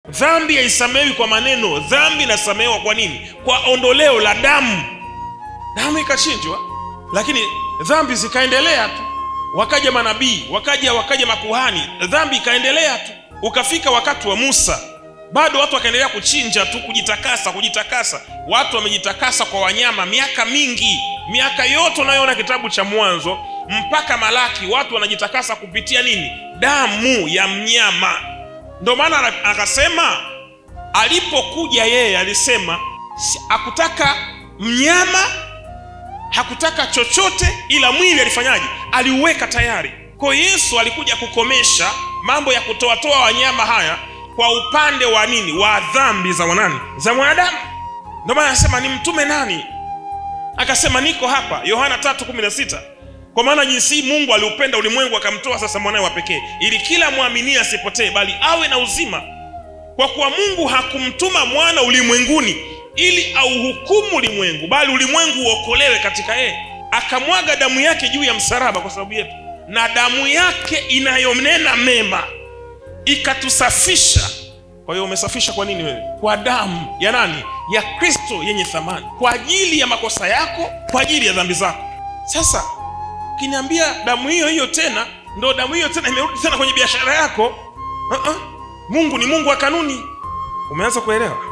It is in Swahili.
dhambi haisamehewi kwa maneno dhambi inasamehewa kwa nini kwa ondoleo la damu damu ikachinjwa lakini dhambi zikaendelea tu wakaja manabii wakaja wakaja makuhani dhambi ikaendelea tu ukafika wakati wa musa bado watu wakaendelea kuchinja tu kujitakasa kujitakasa watu wamejitakasa kwa wanyama miaka mingi miaka yote unayoona kitabu cha mwanzo mpaka malaki watu wanajitakasa kupitia nini damu ya mnyama ndio maana akasema alipokuja yeye alisema si- hakutaka mnyama hakutaka chochote ila mwili alifanyaje aliuweka tayari kwa hiyo yesu alikuja kukomesha mambo ya kutoatoa wanyama haya kwa upande wa nini wa dhambi za wanani za mwanadamu ndio maana anasema ni mtume nani akasema niko hapa yohana 3:16 kwa maana jinsi hii mungu aliupenda ulimwengu akamtoa sasa mwanawe wa pekee ili kila mwaminie asipotee bali awe na uzima kwa kuwa mungu hakumtuma mwana ulimwenguni ili auhukumu ulimwengu bali ulimwengu uokolewe katika yeye akamwaga damu yake juu ya msalaba kwa sababu yetu na damu yake inayonena mema ikatusafisha kwa hiyo umesafisha kwa nini wewe kwa damu ya nani ya kristo yenye thamani kwa ajili ya makosa yako kwa ajili ya dhambi zako sasa ukiniambia damu hiyo hiyo tena ndo damu hiyo tena imerudi tena kwenye biashara yako uh-uh. mungu ni mungu wa kanuni umeanza kuelewa